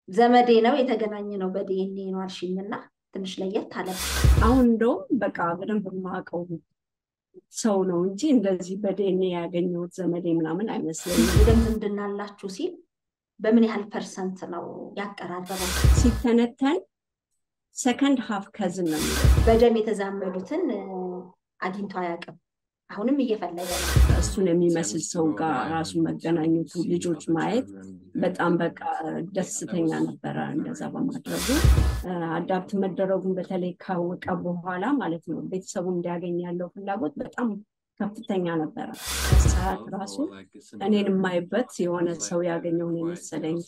ዘመዴ ነው የተገናኘ ነው በዲኤንኤ ነው አልሽኝና ትንሽ ለየት አለ። አሁን እንደውም በቃ በደንብ የማውቀው ሰው ነው እንጂ እንደዚህ በዲኤንኤ ያገኘሁት ዘመዴ ምናምን አይመስለኝም። የደም ዝምድና አላችሁ ሲል በምን ያህል ፐርሰንት ነው ያቀራረበው? ሲተነተን ሰከንድ ሀፍ ከዝን ነው የሚለው። በደም የተዛመዱትን አግኝቶ አያውቅም። አሁንም እየፈለገ ነው። እሱን የሚመስል ሰው ጋር ራሱ መገናኘቱ ልጆች ማየት በጣም በቃ ደስተኛ ነበረ። እንደዛ በማድረጉ አዳፕት መደረጉን በተለይ ካወቀ በኋላ ማለት ነው ቤተሰቡ እንዲያገኝ ያለው ፍላጎት በጣም ከፍተኛ ነበረ። ሰዓት ራሱ እኔን የማይበት የሆነ ሰው ያገኘውን የመሰለኝ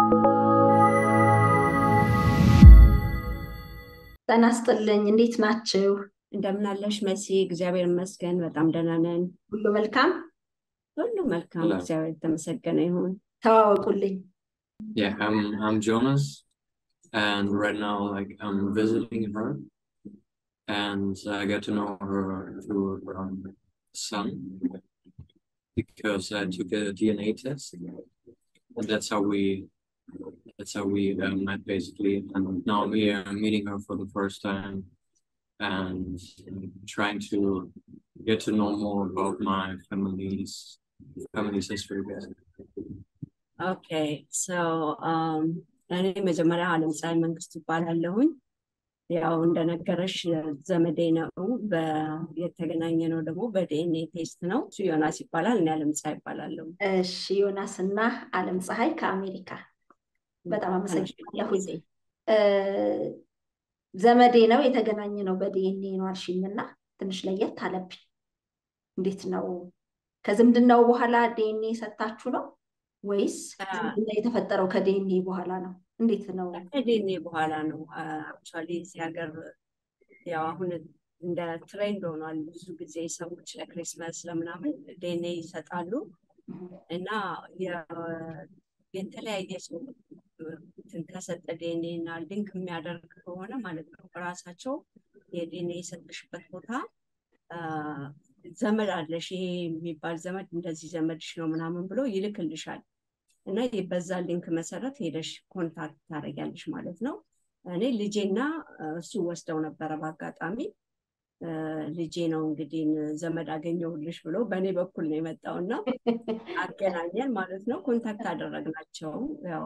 ጤና ይስጥልኝ። እንዴት ናችሁ? እንደምናለሽ መሲ? እግዚአብሔር ይመስገን በጣም ደህና ነን። ሁሉ መልካም፣ ሁሉ መልካም፣ እግዚአብሔር የተመሰገነ ይሁን። ተዋወቁልኝ። Yeah, I'm I'm Jonas, and right now like I'm visiting her, and I get to know her through her um, son because I took a DNA test, and that's how we that's how we uh, met basically. And now I'm here meeting her for the first time, and trying to get to know more about my family's family's history. Basically. ኦኬ ሰው እኔ መጀመሪያ አለም ፀሐይ መንግስት ይባላለሁኝ። ያው እንደነገረሽ ዘመዴ ነው። የተገናኘ ነው ደግሞ በዲኤንኤ ቴስት ነው። እሱ ዮናስ ይባላል፣ እኔ አለም ፀሐይ ይባላለሁ። እሺ ዮናስ እና አለም ፀሐይ ከአሜሪካ በጣም አመሰግናለሁ። ዘመዴ ነው የተገናኘ ነው በዲኤንኤ ነው አልሽኝና ትንሽ ለየት አለብኝ። እንዴት ነው ከዝምድናው በኋላ ዲኤንኤ ሰጣችሁ ነው ወይስ ዝምድና የተፈጠረው ከዲኤንኤ በኋላ ነው? እንዴት ነው? ከዲኤንኤ በኋላ ነው። አክቹዋሊ እዚህ ሀገር ያው አሁን እንደ ትሬንድ ሆኗል። ብዙ ጊዜ ሰዎች ለክሪስመስ ለምናምን ዲኤንኤ ይሰጣሉ እና የተለያየ ሰው ከሰጠ ዲኤንኤ እና ሊንክ የሚያደርግ ከሆነ ማለት ነው ራሳቸው የዲኤንኤ የሰጠሽበት ቦታ ዘመድ አለሽ ይሄ የሚባል ዘመድ እንደዚህ ዘመድሽ ነው ምናምን ብሎ ይልክልሻል እና በዛ ሊንክ መሰረት ሄደሽ ኮንታክት ታደርጊያለሽ ማለት ነው። እኔ ልጄና እሱ ወስደው ነበረ በአጋጣሚ ልጄ ነው እንግዲህ ዘመድ አገኘሁልሽ ብሎ በእኔ በኩል ነው የመጣው እና አገናኘን ማለት ነው። ኮንታክት አደረግናቸው።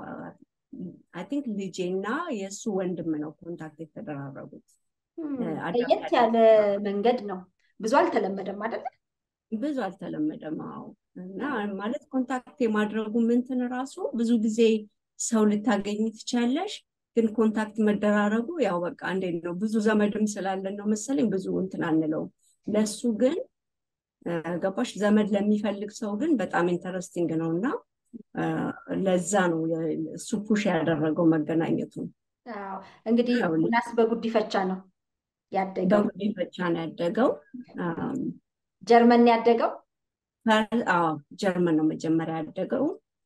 አይ ቲንክ ልጄና የእሱ ወንድም ነው ኮንታክት የተደራረጉት። ለየት ያለ መንገድ ነው። ብዙ አልተለመደም አይደለ? ብዙ አልተለመደም። አዎ። እና ማለት ኮንታክት የማድረጉ ምንትን ራሱ ብዙ ጊዜ ሰው ልታገኝ ትቻለሽ፣ ግን ኮንታክት መደራረጉ ያው በቃ እንዴት ነው ብዙ ዘመድም ስላለን ነው መሰለኝ ብዙ እንትን አንለውም። ለሱ ግን ገባሽ ዘመድ ለሚፈልግ ሰው ግን በጣም ኢንተረስቲንግ ነው እና ለዛ ነው እሱ ፑሽ ያደረገው መገናኘቱ። እንግዲህ ዮናስ በጉዲፈቻ ነው ያደገው። በጉዲፈቻ ነው ያደገው። ጀርመን ያደገው? አዎ ጀርመን ነው መጀመሪያ ያደገው።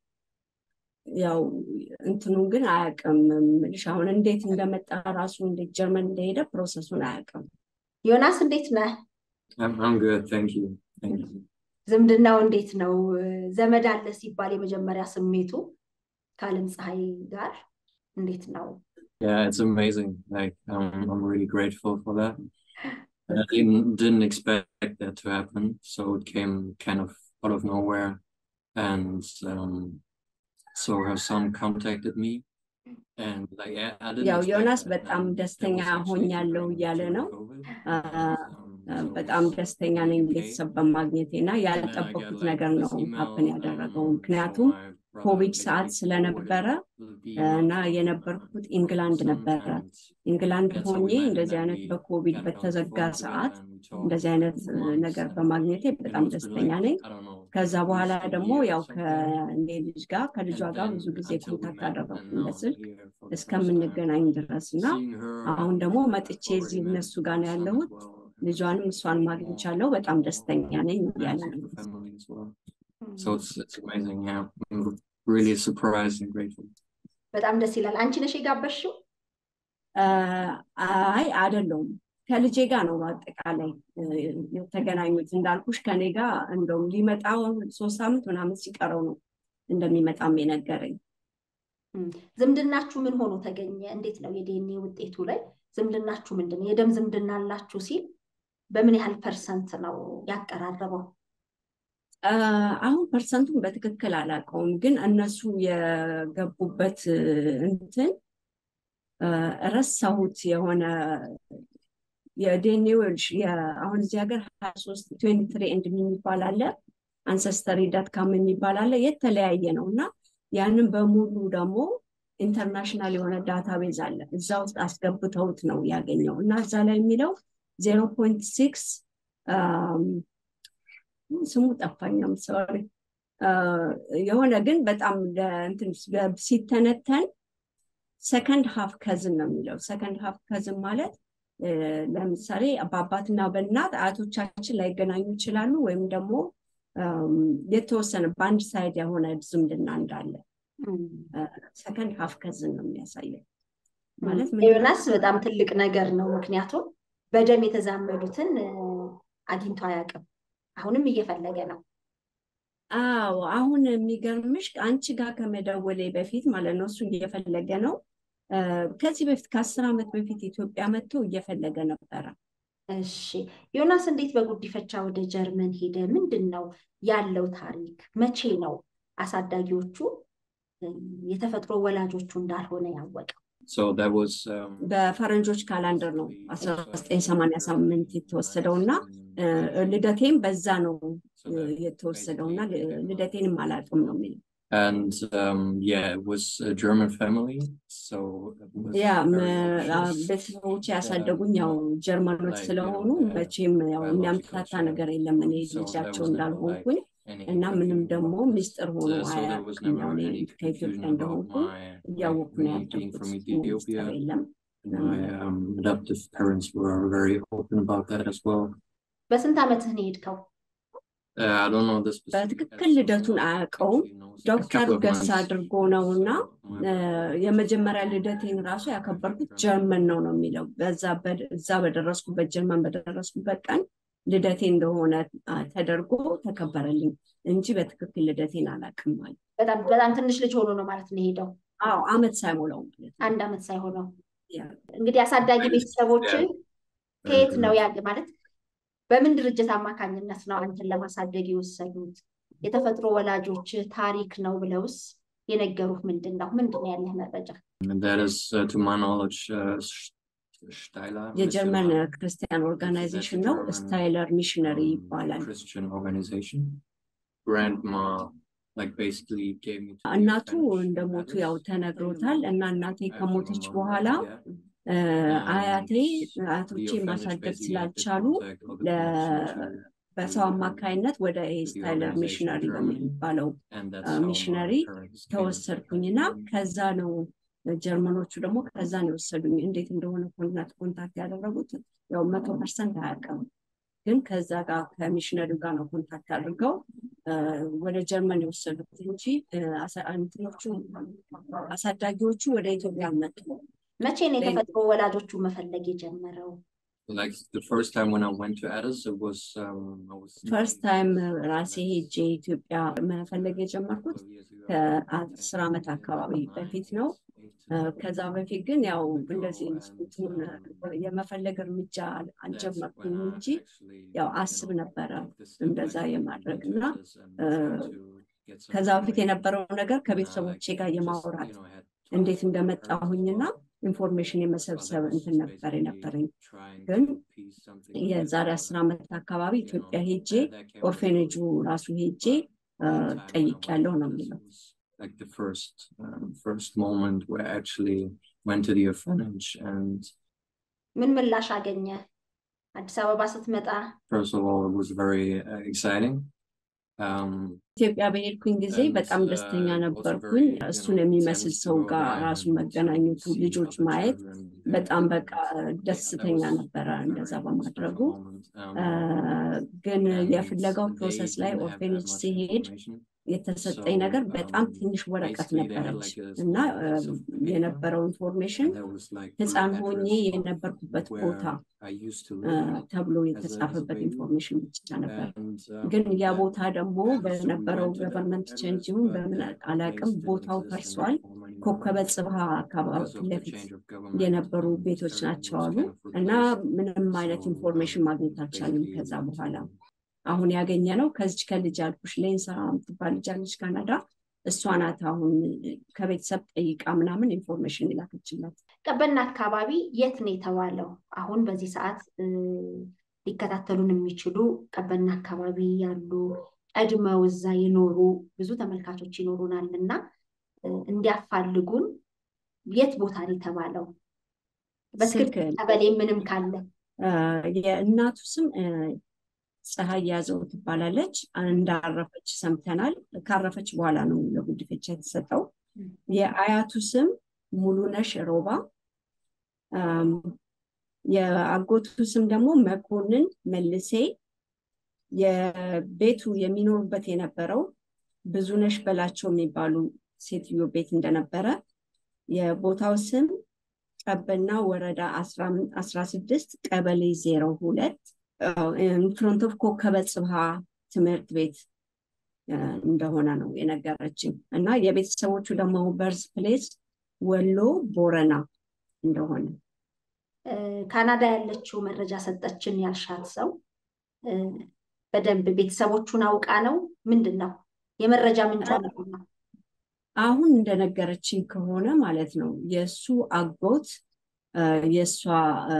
ያው እንትኑን ግን አያውቅም የምልሽ አሁን እንዴት እንደመጣ ራሱ እንዴት ጀርመን እንደሄደ ፕሮሰሱን አያውቅም። ዮናስ እንዴት ነህ? I'm I'm good, thank you. Thank you. ዝምድናው እንዴት ነው? ዘመድ አለ ሲባል የመጀመሪያ ስሜቱ ከአለም ፀሐይ ጋር እንዴት ነው? Yeah, it's amazing. Like I'm I'm really grateful for that. I didn't didn't expect that to happen, so it came kind of out of nowhere. And um, so her son contacted me, and like yeah, I didn't ያው expect ዮናስ that. በጣም And there ደስተኛ was actually ሆኛለሁ some እያለ ነው። COVID. አ- Um, so በጣም it's ደስተኛ ነኝ okay. ቤተሰብ በማግኘቴ እና And then I got ያልጠበኩት like ነገር this ነው email ሀፕን um, ያደረገው from ምክንያቱም my brother ኮቪድ ሰዓት basically forwarded ስለነበረ the እና email from የነበርኩት uh, ኢንግላንድ son ነበረ። and ኢንግላንድ that's how ሆኜ we met and እንደዚህ then አይነት we በኮቪድ got on the በተዘጋ phone ሰዓት together and we talked እንደዚህ for አይነት months ነገር and በማግኘቴ it በጣም must be ደስተኛ like ነኝ። I don't know ከዛ at በኋላ least a ደግሞ year or ያው something ከእኔ ልጅ ጋር ከልጇ and ጋር then ብዙ ጊዜ until we ኮንታክት met አደረኩኝ and now I'm በስልክ here for the first time እስከምንገናኝ ድረስ እና seeing her አሁን ደግሞ I've መጥቼ already እዚህ met እነሱ ጋር ነው her son as ያለሁት። well and ልጇንም it's እሷን more ማግኝቻለሁ። በጣም ደስተኛ ነኝ እያለ nice ነው። for family as well so it's it's amazing yeah I'm really surprised and grateful በጣም ደስ ይላል። አንቺ ነሽ የጋበዝሽው? አይ አይደለውም ከልጄ ጋር ነው በአጠቃላይ የተገናኙት። እንዳልኩሽ ከኔ ጋር እንደውም ሊመጣ ሶስት ሳምንት ምናምን ሲቀረው ነው እንደሚመጣም የነገረኝ ዝምድናችሁ ምን ሆኖ ተገኘ? እንዴት ነው የዲኤንኤ ውጤቱ ላይ ዝምድናችሁ ምንድን ነው? የደም ዝምድና አላችሁ ሲል በምን ያህል ፐርሰንት ነው ያቀራረበው? አሁን ፐርሰንቱን በትክክል አላውቀውም፣ ግን እነሱ የገቡበት እንትን ረሳሁት የሆነ የዲኤንኤዎች አሁን እዚህ ሀገር ሀያ ሶስት ትዌንቲ ትሪ ኤንድ የሚባል አለ አንሰስተሪ ዳት ካም የሚባል አለ የተለያየ ነው እና ያንን በሙሉ ደግሞ ኢንተርናሽናል የሆነ ዳታቤዝ አለ እዛ ውስጥ አስገብተውት ነው ያገኘው እና እዛ ላይ የሚለው ዜሮ ፖይንት ሲክስ ስሙ ጠፋኛም ሰሪ የሆነ ግን በጣም ሲተነተን ሰከንድ ሀፍ ከዝን ነው የሚለው ሰከንድ ሀፍ ከዝን ማለት ለምሳሌ በአባትና በእናት አያቶቻችን ላይገናኙ ይችላሉ ወይም ደግሞ የተወሰነ በአንድ ሳይድ የሆነ ዝምድና እንዳለ ሰከንድ ሀፍ ከዝን ነው የሚያሳየው ማለት ዮናስ በጣም ትልቅ ነገር ነው ምክንያቱም በደም የተዛመዱትን አግኝቶ አያውቅም አሁንም እየፈለገ ነው አዎ አሁን የሚገርምሽ አንቺ ጋር ከመደወሌ በፊት ማለት ነው እሱ እየፈለገ ነው ከዚህ በፊት ከአስር ዓመት በፊት ኢትዮጵያ መጥቶ እየፈለገ ነበረ እሺ ዮናስ እንዴት በጉዲፈቻ ወደ ጀርመን ሄደ ምንድን ነው ያለው ታሪክ መቼ ነው አሳዳጊዎቹ የተፈጥሮ ወላጆቹ እንዳልሆነ ያወቀው በፈረንጆች ካላንደር ነው 1988 የተወሰደው እና ልደቴም በዛ ነው የተወሰደው እና ልደቴንም አላውቅም ነው የሚለው And um, yeah, it was a German family, so ያ ቤተሰቦች ያሳደጉኝ ያው ጀርመኖች ስለሆኑ መቼም ያው የሚያምታታ ነገር የለም እኔ ልጃቸው እንዳልሆንኩኝ እና ምንም ደግሞ ሚስጥር ሆኖ አያውቅም። ያው እኔ ከኢትዮጵያ እንደሆንኩ እያወቁ ነው ያደጉት። ሚስጥር የለም። my um, adoptive parents were very open about that as well. በስንት ዓመትህ ነው የሄድከው? Uh, I don't know the specific በትክክል ልደቱን አያውቀውም። ዶክተር ገሳ አድርጎ ነው እና የመጀመሪያ ልደቴን ራሱ ያከበርኩት ጀርመን ነው ነው የሚለው እዛ በደረስኩበት ጀርመን በደረስኩበት ቀን ልደቴ እንደሆነ ተደርጎ ተከበረልኝ እንጂ በትክክል ልደቴን አላውቅም ማለት በጣም በጣም ትንሽ ልጅ ሆኖ ነው ማለት ነው የሄደው። አዎ አመት ሳይሞላው ማለት ነው። አንድ ዓመት ሳይሆነው ያ እንግዲህ አሳዳጊ ቤተሰቦችን ከየት ነው ያለ ማለት በምን ድርጅት አማካኝነት ነው አንተን ለማሳደግ የወሰዱት? የተፈጥሮ ወላጆች ታሪክ ነው ብለውስ የነገሩህ ምንድን ነው? ምንድን ነው ያለህ መረጃ? And that is, uh, to my knowledge, uh, Steiler. የጀርመን ክርስቲያን ኦርጋናይዜሽን ነው። ስታይለር ሚሽነሪ ይባላል። Christian organization. Grandma, like basically gave me. to the እናቱ Spanish እንደሞቱ address. ያው ተነግሮታል እና እናቴ ከሞተች በኋላ እ፣ አያቴ አያቶቼ ማሳደግ ስላልቻሉ ለ- በሰው አማካይነት ወደ ስታይለር ሚሽነሪ በሚባለው ሚሽነሪ ተወሰድኩኝና ከዛ ነው ጀርመኖቹ ደግሞ ከዛ ነው የወሰዱኝ። እንዴት እንደሆነ ኮንታክት ኮንታክት ያደረጉት ያው መቶ ፐርሰንት አያውቅም፣ ግን ከዛ ጋር ከሚሽነሪው ጋር ነው ኮንታክት አድርገው እ፣ ወደ ጀርመን የወሰዱት እንጂ እ፣ አሳ- እንትኖቹ አሳዳጊዎቹ ወደ ኢትዮጵያ መጡ። መቼ ነው የተፈጥሮ ወላጆቹ መፈለግ የጀመረው? Like the first time when I went to Addis, it was, um, I was. ፈርስት ታይም ራሴ ሄጄ ኢትዮጵያ መፈለግ የጀመርኩት ከአስር ዓመት አካባቢ በፊት ነው። እ፣ ከዛ በፊት ግን ያው እንደዚህ እንትኑን የመፈለግ እርምጃ አልጀመርኩም እንጂ ያው አስብ ነበረ እንደዛ የማድረግ እና እ፣ ከዛ በፊት የነበረው ነገር ከቤተሰቦቼ ጋር የማውራት እንዴት እንደመጣሁኝና ኢንፎርሜሽን የመሰብሰብ እንትን ነበር የነበረኝ። ግን የዛሬ አስር ዓመት አካባቢ ኢትዮጵያ ሄጄ ኦርፌኔጁ ራሱ ሄጄ ጠይቄያለሁ ነው የሚለው። Like the first, um, first moment where I actually went to the orphanage and ምን ምላሽ አገኘ? አዲስ አበባ ስትመጣ first of all, it was very uh, exciting. Um, ኢትዮጵያ በሄድኩኝ ጊዜ በጣም ደስተኛ ነበርኩኝ። እሱን የሚመስል ሰው ጋር ራሱ መገናኘቱ፣ ልጆች ማየት በጣም በቃ ደስተኛ ነበረ እንደዛ በማድረጉ። እ፣ ግን የፍለጋው ፕሮሰስ ላይ ኦርፌኔጅ ሲሄድ የተሰጠኝ ነገር በጣም ትንሽ ወረቀት ነበረች እና እ፣ የነበረው ኢንፎርሜሽን ህፃን ሆኜ የነበርኩበት ቦታ እ፣ ተብሎ የተጻፈበት ኢንፎርሜሽን ብቻ ነበር። ግን ያ ቦታ ደግሞ በነበረው ገቨርንመንት ቼንጅ ይሁን በምን አላውቅም ቦታው ፈርሷል። ኮከበ ጽብሃ አካባቢ because ፊት of the ለፊት change of government. የነበሩ um, ቤቶች everything ናቸው was አሉ kind of እና replaced. ምንም አይነት So, ኢንፎርሜሽን um, ማግኘት አልቻልንም basically, ከዛ በኋላ um, አሁን ያገኘ ነው ከዚች ከልጅ አልኩሽ ሌንሳ የምትባል ልጅ አለች ካናዳ እሷ ናት አሁን ከቤተሰብ ጠይቃ ምናምን ኢንፎርሜሽን የላከችላት ቀበና አካባቢ የት ነው የተባለው? አሁን በዚህ ሰዓት እ፣ ሊከታተሉን የሚችሉ ቀበና አካባቢ ያሉ ቀድመው እዛ የኖሩ ብዙ ተመልካቾች ይኖሩናል እና እ፣ እንዲያፋልጉን የት ቦታ ነው የተባለው? በትክክል ስልክ ቀበሌ ምንም ካለ አ፣ የእናቱ ስም አ፣ ፀሐይ ያዘው ትባላለች። እንዳረፈች ሰምተናል። ካረፈች በኋላ ነው ለጉዲፈቻ የተሰጠው። የአያቱ ስም ሙሉነሽ ሮባ፣ አም፣ የአጎቱ ስም ደግሞ መኮንን መልሴ። የቤቱ የሚኖሩበት የነበረው ብዙነሽ በላቸው የሚባሉ ሴትዮ ቤት እንደነበረ የቦታው ስም ቀበና ወረዳ አስራ ስድስት ቀበሌ ዜሮ ሁለት ፍሮንት ኦፍ ኮከበ ጽብሃ ትምህርት ቤት አ፣ እንደሆነ ነው የነገረችኝ እና የቤተሰቦቹ ደግሞ በርዝ ፕሌስ ወሎ ቦረና እንደሆነ እ፣ ካናዳ ያለችው መረጃ ሰጠችን ያልሻት ሰው እ፣ በደንብ ቤተሰቦቹን አውቃ ነው ምንድን ነው የመረጃ ምንጯ ምንድን ነው? አሁን እንደነገረችኝ ከሆነ ማለት ነው የእሱ አጎት አ፣ የእሷ አ፣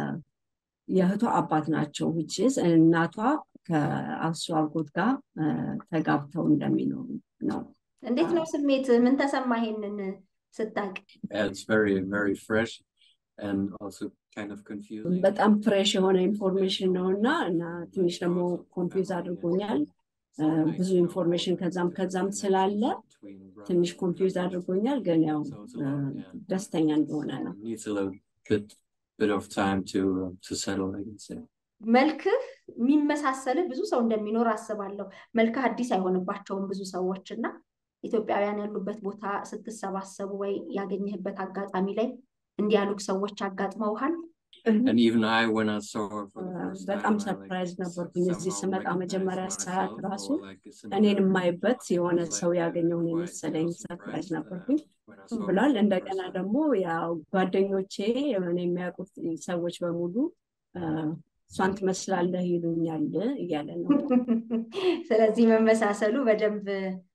የእህቷ አባት ናቸው ውጭስ እናቷ ከአሱ አጎት ጋር አ፣ ተጋብተው እንደሚኖሩ ነው። እንዴት ነው ስሜት? ምን ተሰማ ይሄንን ስታቅ? Yeah, it's very, very fresh and also kind of confusing. በጣም ፍሬሽ የሆነ ኢንፎርሜሽን ነው እና እና ትንሽ ደግሞ ኮንፊውዝ አድርጎኛል። አ፣ ብዙ ኢንፎርሜሽን ከዛም ከዛም ስላለ ትንሽ ኮንፊውዝ አድርጎኛል። ግን ያው አ፣ ደስተኛ እንደሆነ ነው። Needs a little bit, bit of time to, uh, to settle, I can say. መልክህ የሚመሳሰልህ ብዙ ሰው እንደሚኖር አስባለሁ። መልክህ አዲስ አይሆንባቸውም ብዙ ሰዎች እና ኢትዮጵያውያን ያሉበት ቦታ ስትሰባሰቡ ወይ ያገኘህበት አጋጣሚ ላይ እንዲህ ያሉ ሰዎች አጋጥመውሃል? And even I, when I saw her for the Uh, first በጣም time, I, like, ሰርፕራይዝ ነበርኩኝ። እዚህ somehow ስመጣ recognized መጀመሪያ ሳያት myself ራሱ or like a እኔን similar የማይበት የሆነ was ሰው like, uh, ያገኘውን quite, you የመሰለኝ know, ሰርፕራይዝ surprised, uh, ነበርኩኝ when I saw her ብሏል። for the first እንደገና time. ደግሞ ያው ጓደኞቼ እኔ የሚያውቁት ሰዎች በሙሉ አ፣ እሷን ትመስላለህ ይሉኛል እያለ ነው ስለዚህ መመሳሰሉ በደንብ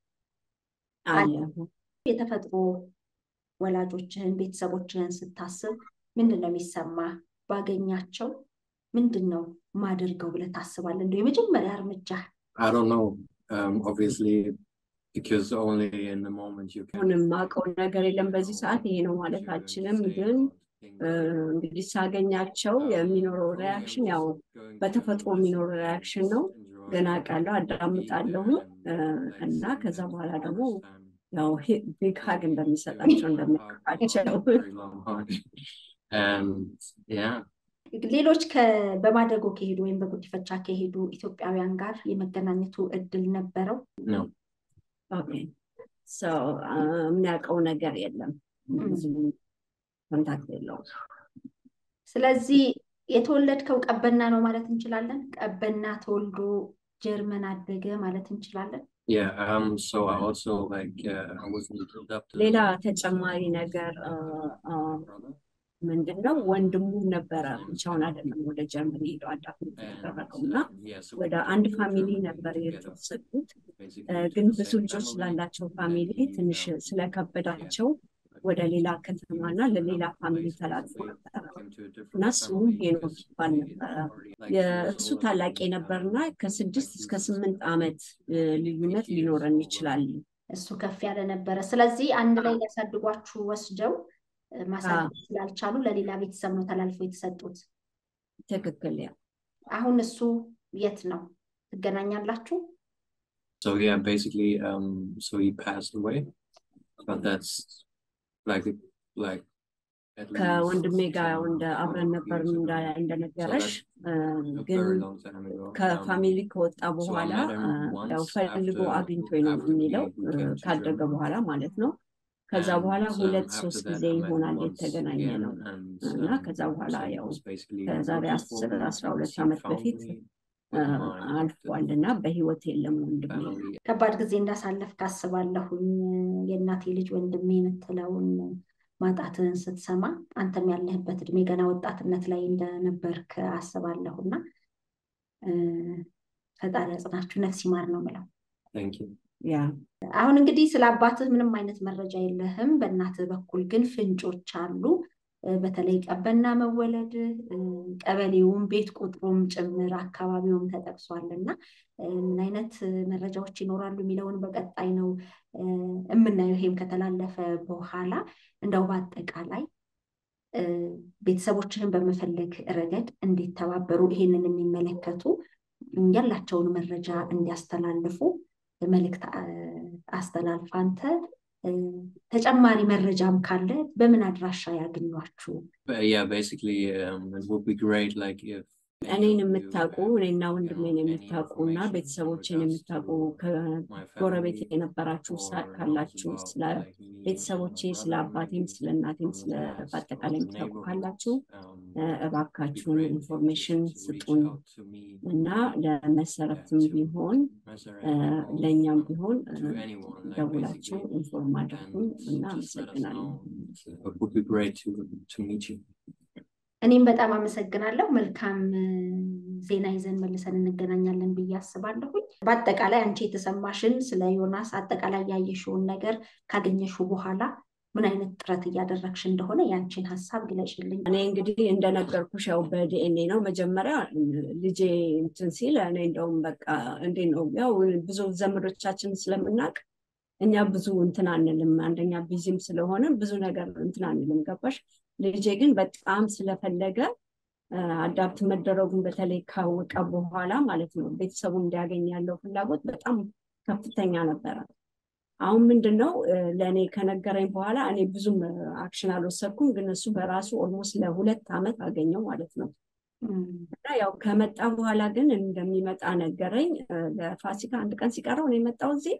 አለ። የተፈጥሮ ወላጆችህን ቤተሰቦችህን ስታስብ ምንድን ነው የሚሰማ? ባገኛቸው ምንድን ነው ማደርገው ብለህ ታስባለህ? እንደው የመጀመሪያ እርምጃ I don't know, um, obviously, because only in the moment you can. አሁን የማውቀው ነገር የለም በዚህ ሰዓት ይሄ ነው ማለት አልችልም። ግን እ፣ እንግዲህ ሳገኛቸው የሚኖረው ሪያክሽን ያው በተፈጥሮ የሚኖረው ሪያክሽን ነው። ገና አውቃለሁ፣ አዳምጣለሁ እ፣ እና ከዛ በኋላ ደግሞ ያው ቢግ ሀግ እንደሚሰጣቸው እንደሚያውቃቸው And yeah, ሌሎች ከ- በማደጎ ከሄዱ ወይም በጉዲፈቻ ከሄዱ ኢትዮጵያውያን ጋር የመገናኘቱ እድል ነበረው? no, ኦኬ ሶ የሚያውቀው ነገር የለም። ብዙ ኮንታክት የለውም። ስለዚህ የተወለድከው ቀበና ነው ማለት እንችላለን? ቀበና ተወልዶ ጀርመን አደገ ማለት እንችላለን? yeah. Um, so I also like uh, I wasn't adopted. ሌላ ተጨማሪ ነገር አ፣ አ፣ ምንድን ነው ወንድሙ ነበረ ብቻውን አይደለም ወደ ጀርመን ሄደው አዳፕት የተደረገው እና ወደ አንድ ፋሚሊ ነበር የተወሰዱት። እ፣ ግን ብዙ ልጆች ስላላቸው ፋሚሊ ትንሽ ስለከበዳቸው ወደ ሌላ ከተማና ለሌላ ፋሚሊ ተላልፎ ነበረ እና ስሙ ሄኖክ ይባል ነበረ። የእሱ ታላቅ ነበርና ከስድስት እስከ ስምንት ዓመት እ፣ ልዩነት ሊኖረን ይችላል። እሱ ከፍ ያለ ነበረ። ስለዚህ አንድ ላይ ሊያሳድጓችሁ ወስደው እ፣ ማሳደግ ስላልቻሉ ለሌላ ቤተሰብ ነው ተላልፎ የተሰጡት። ትክክል ያ አሁን እሱ የት ነው? ትገናኛላችሁ? So yeah, basically, um, so he passed away, but that's like like at least ከወንድሜ ጋር some- እንደ አብረን some ነበር years እንዳ- ago. እንደነገረሽ እ፣ A ግን very long time ago. Um, ከፋሚሊ ከወጣ so I በኋላ met him እ፣ ያው once ፈልጎ after- አግኝቶኝ ነው after we- የሚለው we እ፣ came to ካደገ Germany. በኋላ ማለት ነው። ከዛ And, በኋላ um, ሁለት after ሶስት that, ጊዜ I met him ይሆናል once የተገናኘ again, ነው and, እና um, ከዛ በኋላ so he ያው was basically ከዛሬ looking for አስር me አስራ ሁለት once he ዓመት found በፊት me. አልፏል እና በህይወት የለም ወንድሜ። family. ከባድ ጊዜ እንዳሳለፍ ካስባለሁኝ የእናቴ ልጅ ወንድሜ የምትለውን ማጣትህን ስትሰማ አንተም ያለህበት እድሜ ገና ወጣትነት ላይ እንደነበርክ አስባለሁና እ፣ ፈጣሪ ያጽናችሁ፣ ነፍስ ይማር ነው የምለው። Thank you. ያ አሁን እንግዲህ ስለ አባትህ ምንም አይነት መረጃ የለህም። በእናትህ በኩል ግን ፍንጮች አሉ። እ፣ በተለይ ቀበና መወለድ እ፣ ቀበሌውም ቤት ቁጥሩም ጭምር አካባቢውም ተጠቅሷል እና እ፣ ምን አይነት እ፣ መረጃዎች ይኖራሉ የሚለውን በቀጣይ ነው እ፣ የምናየው። ይሄም ከተላለፈ በኋላ እንደው በአጠቃላይ እ፣ ቤተሰቦችህን በመፈለግ ረገድ እንዲተባበሩ ይሄንን የሚመለከቱ ያላቸውን መረጃ እንዲያስተላልፉ መልእክት አ- አስተላልፍ። አንተ እ፣ ተጨማሪ መረጃም ካለ በምን አድራሻ ያገኟችሁ? But yeah, basically, um, it would be great, like if እኔን የምታውቁ እኔና ወንድሜን የምታውቁ እና ቤተሰቦችን የምታውቁ ከጎረቤት የነበራችሁ ሳ- ካላችሁ ስለ ቤተሰቦቼ ስለ አባቴም ስለ እናቴም ስለ በአጠቃላይ የምታውቁ ካላችሁ እ፣ እባካችሁን ኢንፎርሜሽን ስጡን እና ለመሰረትም ቢሆን እ፣ ለእኛም ቢሆን እ፣ ደውላችሁ ኢንፎርም አድርጉን እና አመሰግናለሁ። It would be great to to meet you. እኔም በጣም አመሰግናለሁ። መልካም እ፣ ዜና ይዘን መልሰን እንገናኛለን ብዬ አስባለሁኝ። በአጠቃላይ አንቺ የተሰማሽን ስለ ዮናስ አጠቃላይ ያየሽውን ነገር ካገኘሽው በኋላ ምን አይነት ጥረት እያደረግሽ እንደሆነ ያንቺን ሀሳብ ግለጭልኝ። እኔ እንግዲህ እንደነገርኩሽ ያው በዲኤንኤ ነው መጀመሪያ ልጄ እንትን ሲል እኔ እንደውም በቃ እንዴት ነው ያው ብዙ ዘመዶቻችን ስለምናውቅ እኛ ብዙ እንትን አንልም። አንደኛ ቢዚም ስለሆነ ብዙ ነገር እንትን አንልም። ገባሽ? ልጄ ግን በጣም ስለፈለገ አዳፕት መደረጉን በተለይ ካወቀ በኋላ ማለት ነው ቤተሰቡ እንዲያገኝ ያለው ፍላጎት በጣም ከፍተኛ ነበረ። አሁን ምንድን ነው ለእኔ ከነገረኝ በኋላ እኔ ብዙም አክሽን አልወሰድኩም፣ ግን እሱ በራሱ ኦልሞስት ለሁለት ዓመት አገኘው ማለት ነው። እና ያው ከመጣ በኋላ ግን እንደሚመጣ ነገረኝ። ለፋሲካ አንድ ቀን ሲቀረው ነው የመጣው እዚህ።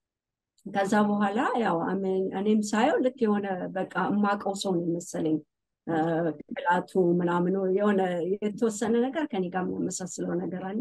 ከዛ በኋላ ያው አሜን- እኔም ሳየው ልክ የሆነ በቃ የማውቀው ሰው ነው የመሰለኝ። ቅላቱ ምናምኑ የሆነ የተወሰነ ነገር ከኔ ጋር የሚያመሳስለው ነገር አለ።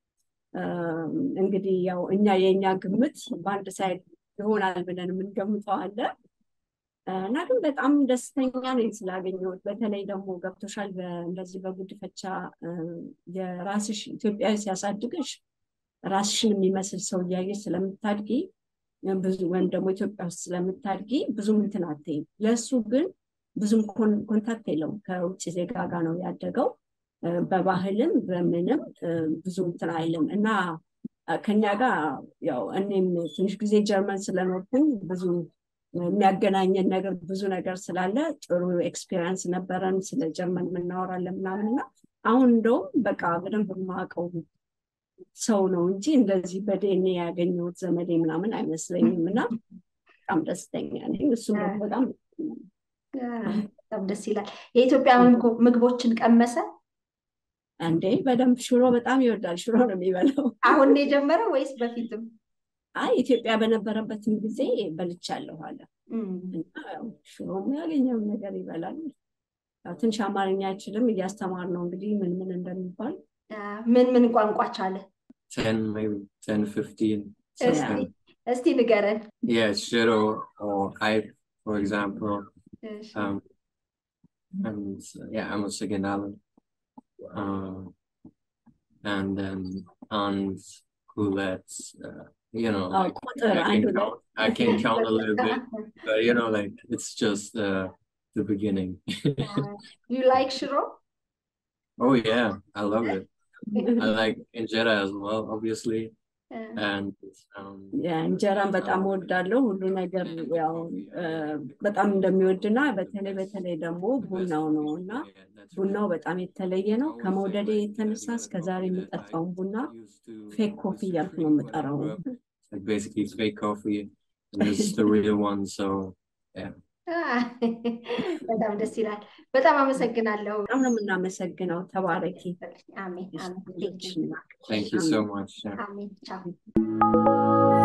እንግዲህ ያው እኛ የእኛ ግምት በአንድ ሳይድ ይሆናል ብለን የምንገምተው አለ እና ግን በጣም ደስተኛ ነኝ ስላገኘሁት። በተለይ ደግሞ ገብቶሻል፣ በ- እንደዚህ በጉድፈቻ እ፣ የራስሽ ኢትዮጵያዊ ሲያሳድግሽ ራስሽን የሚመስል ሰው እያየሽ ስለምታድጊ ብዙ ወይም ደግሞ ኢትዮጵያ ውስጥ ስለምታድጊ ብዙም እንትን አትይም። ለእሱ ግን ብዙም ኮን- ኮንታክት የለውም ከውጭ ዜጋ ጋር ነው ያደገው። እ፣ በባህልም በምንም እ፣ ብዙ እንትን አይልም እና እ፣ ከኛ ጋር ያው እኔም ትንሽ ጊዜ ጀርመን ስለኖርኩኝ ብዙ የሚያገናኘን ነገር ብዙ ነገር ስላለ ጥሩ ኤክስፔሪንስ ነበረን። ስለ ጀርመን የምናወራለን ምናምን እና አሁን እንደውም በቃ በደንብ የማውቀው ሰው ነው እንጂ እንደዚህ በዲኤንኤ ያገኘሁት ዘመዴ ምናምን አይመስለኝም እና በጣም ደስተኛ ነኝ። እሱም ደግሞ በጣም በጣም ደስ ይላል። የኢትዮጵያ ምግቦ- ምግቦችን ቀመሰ? እንዴ በደንብ ሽሮ በጣም ይወዳል። ሽሮ ነው የሚበላው። አሁን ነው የጀመረው ወይስ በፊትም? አይ ኢትዮጵያ በነበረበትም ጊዜ በልቻለሁ አለ እም፣ እና ያው ሽሮም ያገኘውን ነገር ይበላል። ያው ትንሽ አማርኛ አይችልም፣ እያስተማር ነው እንግዲህ ምን ምን እንደሚባል አ፣ ምን ምን ቋንቋ ቻለ? 10, maybe 10, 15. እስቲ something. እስቲ ንገረን። Yeah, Shiro or Hype, for example. እሺ። Um, and uh, yeah, I'm a second Alan. Uh, and then and Coulettes, uh, you know, አዎ like ቁጥር I አንድ can ሁለት count, I can count a little bit, but you know, like it's just uh, the beginning. ዩ ላይክ ሽሮ? oh yeah, I love it. I like injera as well, obviously, እ፣ and um, እንጀራን በጣም እወዳለሁ። ሁሉ ነገር ያው እ፣ በጣም እንደሚወድና በተለይ በተለይ ደግሞ ቡናው ነው እና ቡናው በጣም የተለየ ነው። ከመውደዴ የተነሳ እስከዛሬ የምጠጣውን ቡና ፌክ ኮፊ እያልኩ ነው የምጠራው። like basically fake coffee, and this is the real one. So yeah, አ፣ በጣም ደስ ይላል። በጣም አመሰግናለሁ። በጣም ነው የምናመሰግነው። ተባረኪ። አሜን አሜን። thank you so much. Yeah. አሜን ቻው።